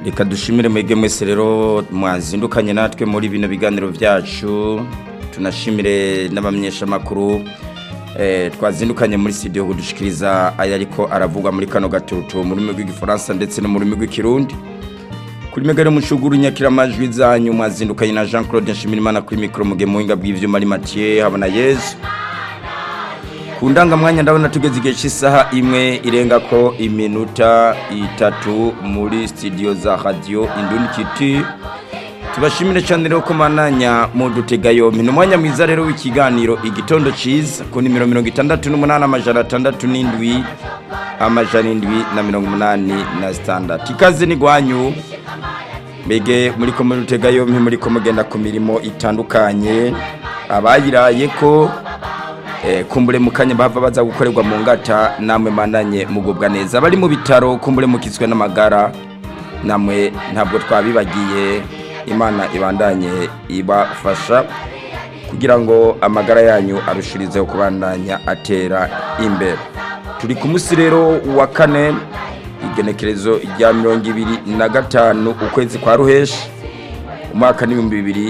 reka dushimire mwebwe mwese rero mwazindukanye natwe muri bino biganiro byacu tunashimire n'abamenyeshamakuru eh, twazindukanye muri studio kudushikiriza aya ariko aravugwa muri kano gatutu mu rurimi rw'igifaransa ndetse no mu rurimi rw'ikirundi kuri megare mushuguru nyakira amajwi zanyu mwazindukanye na Jean Claude Nshimirimana kuri mikro muge muhinga bw'ivyuma ari Mathieu habona Yesu ku ndangamwanya ndabona tugeze igihe cy'isaha imwe irenga ko iminota itatu muri studio za radio Indundi Kiti tubashimire cyane rero ko mananya mu dutega yompi ni umwanya mwiza rero w'ikiganiro igitondo cyiza ku nimero mirongo itandatu n'umunani amajana atandatu n'indwi amajana indwi na mirongo umunani na sitandatu ikaze ni gwanyu mbege muri ko muri dutega yompi muri ko mugenda ku mirimo itandukanye abayiraye ko kumbure mu kanya bava baza gukorerwa mu ngata namwe mananye mugubwa neza bari mu bitaro kumbure mukizwe n'amagara namwe ntabwo twabibagiye imana ibandanye ibafasha kugira ngo amagara yanyu arushirizeho kubandanya atera imbere turi ku munsi rero wa kane igenekerezo rya mirongo ibiri na gatanu ukwezi kwa ruheshi umwaka n'ibihumbi bibiri